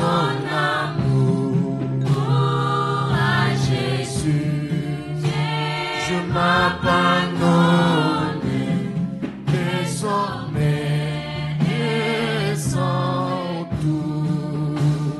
son amour à Jésus. Je m'abandonne désormais et sans tout.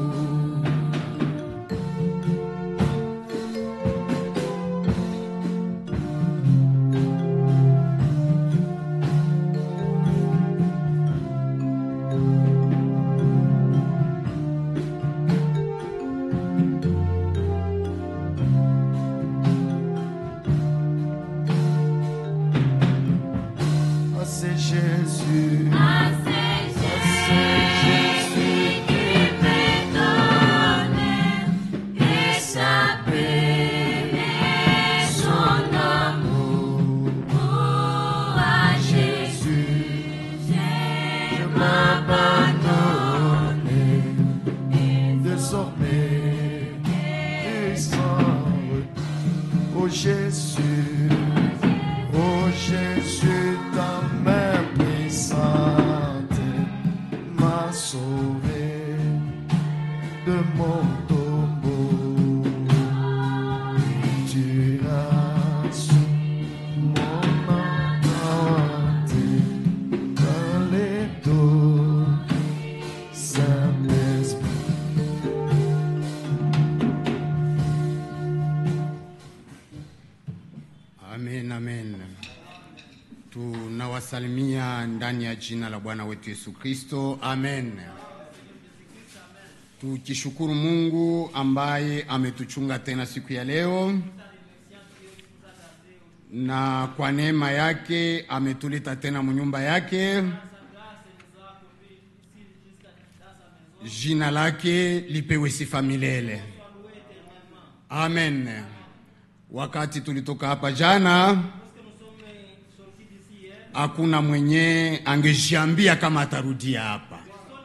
Ah, c'est Jésus. Ah, c'est Jésus qui me donne et sa paix et son amour. Oh, à Jésus, je m'abandonne désormais et sans retour. Oh Jésus, oh Jésus, ta main puissante m'a sauvé de mon tombeau. Tu as su mon attente dans les dos, Saint-Esprit. Amen, amen. Tunawasalimia ndani ya jina la Bwana wetu Yesu Kristo. Amen. Tukishukuru Mungu ambaye ametuchunga tena siku ya leo, na kwa neema yake ametuleta tena munyumba yake. Jina lake lipewe sifa milele. Amen. Wakati tulitoka hapa jana, hakuna mwenye angejiambia kama atarudia hapa,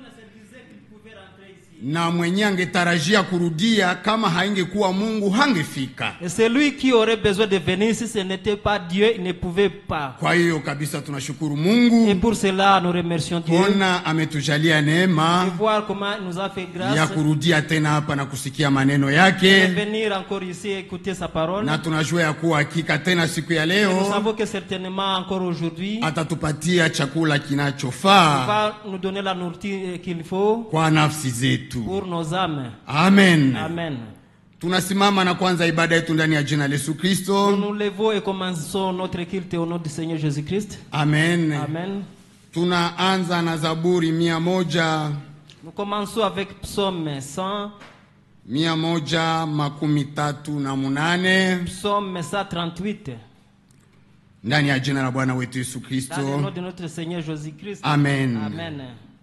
na mwenye angetarajia kurudia kama haingekuwa Mungu hangefika. Et celui qui aurait besoin de venir, si ce n'était pas Dieu, il ne pouvait pas. Kwa hiyo kabisa tunashukuru Et Mungu pour cela, nous remercions Dieu kuona ametujalia de neema voir comment il nous a fait ya grâce kurudia tena hapa na kusikia maneno de yake, venir encore ici et écouter sa parole. na tunajua ya kuwa hakika tena siku ya Et nous leo savons que certainement encore aujourd'hui, atatupatia chakula il kinachofaa va nous donner la nourriture qu'il faut kwa nafsi zetu. pour nos âmes. Amen. Amen. Tunasimama na kwanza ibada yetu ndani ya jina la Yesu Nous Kristo. nous levons et commençons notre culte au nom du Seigneur Jésus-Christ. Amen. Amen. Tunaanza na Zaburi mia moja Nous commençons avec Psaume 100, mia moja makumi tatu na munane Psaume 138. ndani ya jina la Bwana wetu Yesu Dans le Kristo. nom de notre Seigneur Jésus-Christ. Amen. Amen.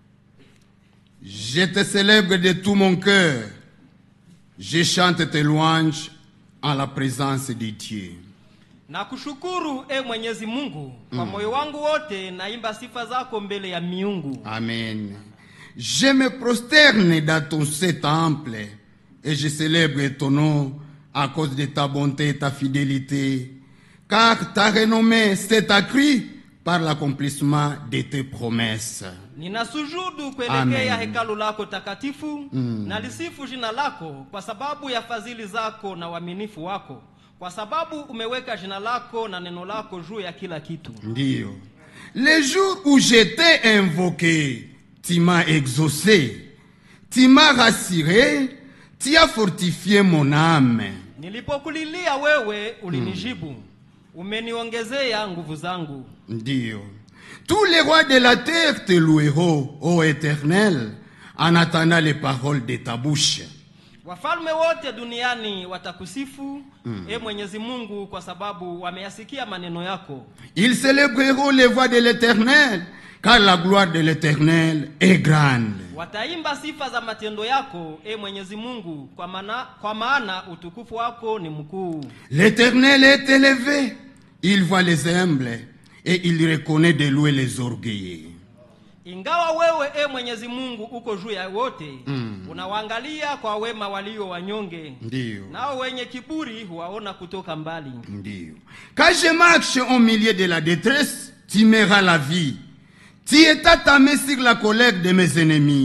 Je te célèbre de tout mon cœur. Je chante tes louanges en la présence de Dieu. Nakushukuru e Mwenyezi Mungu kwa moyo wangu wote, naimba sifa zako mbele ya miungu. Amen. Je me prosterne dans ton saint temple et je célèbre ton nom à cause de ta bonté et ta fidélité, car ta renommée s'est accrue par l'accomplissement de tes promesses. Ninasujudu Amen. kuelekea hekalu lako takatifu na lisifu jina lako kwa sababu ya fadhili zako na uaminifu wako, kwa sababu umeweka jina lako na neno lako juu ya kila kitu. Ndiyo. Les jours où j'étais invoqué, tu m'as exaucé, tu m'as rassuré, tu as fortifié mon âme. Nilipokulilia wewe ulinijibu, umeniongezea nguvu zangu. Ndiyo. Tous les rois de la terre te loueront, ô éternel, en attendant les paroles de ta bouche. Wafalme wote duniani watakusifu e Mwenyezi Mungu, kwa sababu wameyasikia maneno yako. Ils célébreront les voix de l'éternel, car la gloire de l'éternel est grande. Wataimba sifa za matendo yako e Mwenyezi Mungu, kwa maana, kwa maana utukufu wako ni mkuu. L'éternel est élevé, il voit les humbles et il reconnaît de louer les orgueilleux. Ingawa wewe e Mwenyezi Mungu uko juu ya wote unawaangalia kwa wema walio wanyonge, Ndiyo. nao wenye kiburi huwaona kutoka mbali. Ndiyo. Quand je marche au milieu de la détresse, tu m'airas la vie. Tu étends ta main sur la colère de mes ennemis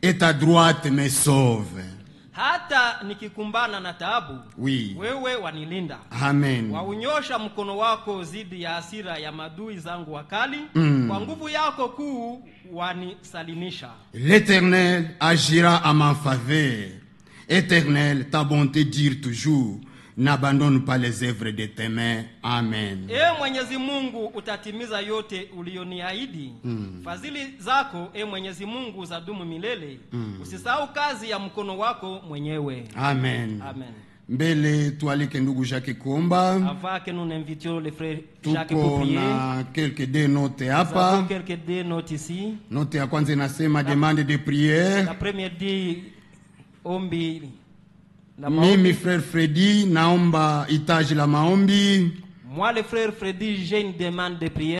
et ta droite me sauve. hata nikikumbana na taabu Oui. wewe wanilinda Amen. waunyosha mkono wako dhidi ya hasira ya madui zangu wakali Mm. kwa nguvu yako kuu wanisalimisha L'Éternel agira à ma faveur. Éternel, ta bonté dure toujours. N'abandonne pas les œuvres de tes mains. Amen. e mwenyezi mungu utatimiza yote ulioniahidi mm. fadhili zako e mwenyezi mungu zadumu milele mm. usisahau kazi ya mkono wako mwenyewe Amen. amen Mbele tualike ndugu Jacques Komba. avant que nous n'invitions le frère Jacques pour Tuko prier na quelques deux notes nous avons hapa. quelques deux notes ici Note ya kwanza inasema demande de prière. la première dit ombi la maombi. Mimi frère Freddy naomba hitaji la maombi. moi le frère Freddy j'ai une demande de prière